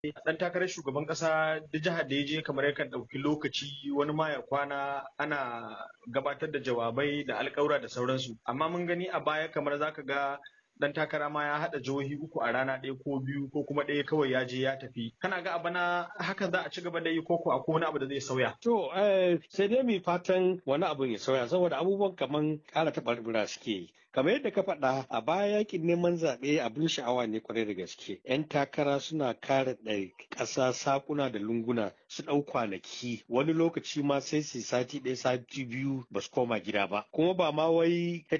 dan takarar shugaban kasa duk jihar da ya je kamar yakan ɗauki lokaci wani ma ya kwana ana gabatar da jawabai da alƙawura da sauransu amma mun gani a baya kamar zaka ga dan takara ma ya haɗa jihohi uku a rana ɗaya ko biyu ko kuma ɗaya kawai ya je ya tafi kana ga abana haka za a ci gaba da yi ko ko akwai wani abu da zai sauya to sai dai mu fatan wani abu ya sauya saboda abubuwan kaman ƙara taɓarɓura suke yi kamar yadda ka faɗa a baya yakin neman zaɓe abin sha'awa ne kwarai da gaske yan takara suna kare ɗari ƙasa sakuna da lunguna su ɗau kwanaki wani lokaci ma sai su sati ɗaya sati biyu ba su koma gida ba kuma ba ma wai